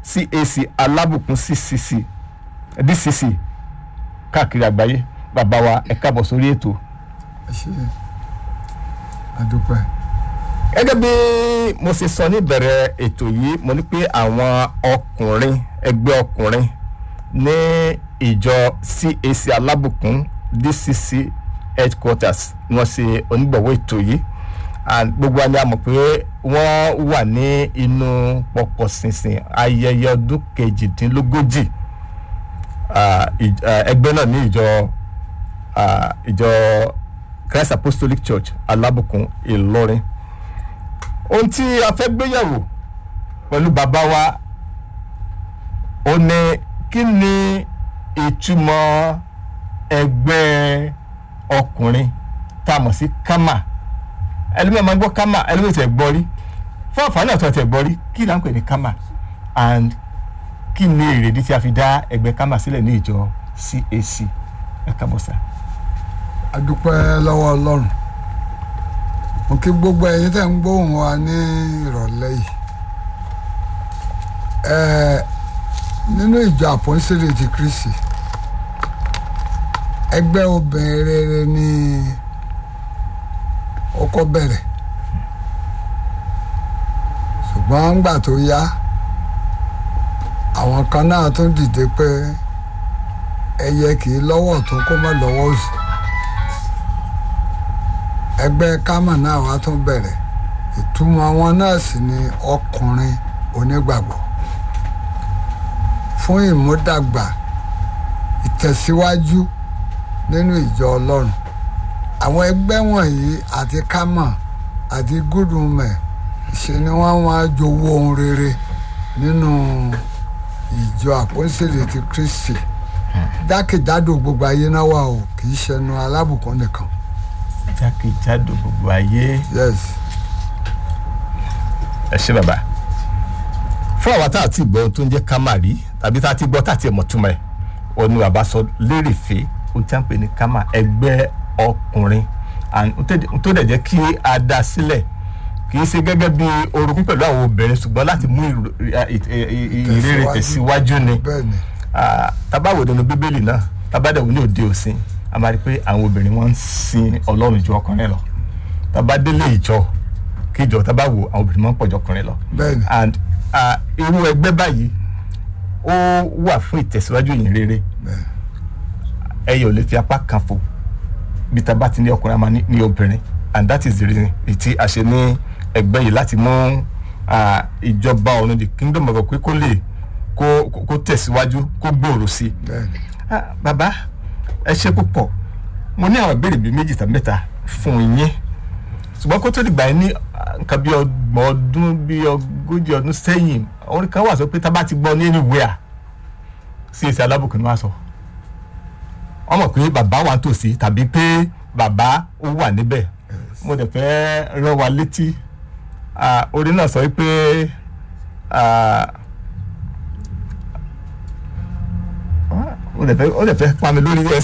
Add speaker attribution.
Speaker 1: CAC alábùkún CCC DCC káàkiri àgbáyé bàbá wa ẹ káàbọ̀ sórí ètò.
Speaker 2: ẹ ṣe àdúpẹ́.
Speaker 1: gẹ́gẹ́ bí mo ṣe sọ níbẹ̀rẹ̀ ètò yìí mo ní pé àwọn ọkùnrin ẹgbẹ́ ọkùnrin ní ìjọ CAC alábùkún DCC headquarters ni wọ́n ṣe onígbọ̀wọ́ ètò yìí and gbogbo wa ni a mọ̀ pé wọ́n wà ní inú pọ̀pọ̀ ṣìnṣìn ayẹyẹ ọdún kejìdínlógójì ah, ìj- ah, ẹgbẹ́ náà ní ìjọ ah, ìjọ Christ Apostolic Church alábùkún Ìlọrin ohun tí a fẹ́ gbéyàwó pẹ̀lú bàbá wa ó ní kí ni ìtumọ̀ ẹgbẹ́ ọkùnrin tá a mọ̀ sí kama ẹlẹ́mìí máa ń gbọ́ kama ẹlẹ́mìí tẹ̀ gbọ́ rí fún àǹfààní àti ọ̀tẹ̀ gbọ́ rí kí là ń pè ní kama and kí ni èrèdí tí a fi dá ẹgbẹ́ kama sílẹ̀ ní ìjọ CAC ẹ káàbọ̀ sá.
Speaker 2: àdúpẹ́ lọ́wọ́ ọlọ́run mo kí gbogbo ẹ̀yin tẹ́ ń gbóhùn wa ní ìrọ̀lẹ́ yìí Ẹ̀, nínú ìjọ àpọ́nsẹ̀lẹ̀ ti Kristi ẹgbẹ́ obìnrin rere ni ó kọ́ bẹ̀rẹ̀ ṣùgbọ́n ńgbà tó yá àwọn kan náà tún dìde pé ẹyẹ kì í lọ́wọ́ tó kó má lọ́wọ́ òsì ẹgbẹ́ kámà náà wá tún bẹ̀rẹ̀ ìtumọ̀ wọn náà sì ni ọkùnrin onígbàgbọ́ fún ìmúdàgbà ìtẹ̀síwájú nínú ìjọ ọlọ́run àwọn ẹgbẹ́ wọ̀nyí àti kámà àti gúdùmẹ̀ ṣe ni wọ́n wá jowó ohun rere nínú ìjọ àpọ́nsẹ̀lẹ̀ ti Kristi jákèjádò gbogbo ayé náà wà o kì í ṣẹnu alábùkún nìkan
Speaker 1: jákèjádò gbogbo ayé
Speaker 2: yes
Speaker 1: ẹ ṣé bàbá fún àwa tá a ti gbọ́ ohun tó ń jẹ́ kama rí tàbí tá a ti gbọ́ tá a ti mọ̀ túmọ̀ ẹ̀ òun ni bàbá sọ lérèfé ohun tí a ń pè ní kama ẹgbẹ́ ọkùnrin and ohun tó dẹ̀- ohun tó dẹ̀ jẹ́ kí a dá sílẹ̀ kì í ṣe gẹ́gẹ́ bí orogún pẹ̀lú àwọn obìnrin ṣùgbọ́n láti mú ìrò- ì- ì- ì- ì- ìrere tẹ̀síwájú ni
Speaker 2: bẹ́ẹ̀ ni
Speaker 1: Ah, tabawo nínú bíbélì náà tabadẹ̀wò ní òde òsìn a máa rí i pé àwọn obìnrin wọn ń sin ọlọ́run ju ọkùnrin lọ tabadélé ìjọ kíjọ tabawo àwọn obìnrin máa ń pọ̀ ju ọkùnrin lọ
Speaker 2: bẹ́ẹ̀ ni
Speaker 1: and ah, irú ẹgbẹ́ báyìí ó wà fún ìtẹ̀síwájú ìyìn rere
Speaker 2: bẹ́ẹ̀
Speaker 1: ẹyẹ ò lè fi apá kan fò bí taba ti ní ọkùnrin a máa ní ní obìnrin and that is the reason tí a ṣe ní ẹgbẹ́ yìí láti mú ah, ìjọba ọ̀run the kingdom of God pé kó lè kó kó- kó tẹ̀síwájú kó gbòòrò sí i
Speaker 2: bẹ́ẹ̀ ni
Speaker 1: Ah, bàbá ẹ ṣe púpọ̀ mo ní àwọn ìbéèrè bíi méjì tàbí mẹ́ta fún yín ṣùgbọ́n kó tó dìgbà yín ní ah, nǹkan bíi ọgbọ̀n ọdún bíi ogójì ọdún sẹ́yìn orin kan wà sọ pé tá a bá ti gbọ́ ní anywhere sí èsì alábùkún ni wọ́n á sọ wọ́n mọ̀ pé bàbá wà nítòsí tàbí pé bàbá ó wà níbẹ̀ mo dẹ̀ fẹ́ rán wa létí ah, orin náà sọ wípé ah, ó dẹ̀ fẹ́ ó dẹ̀ fẹ́ pa mi lórí ẹ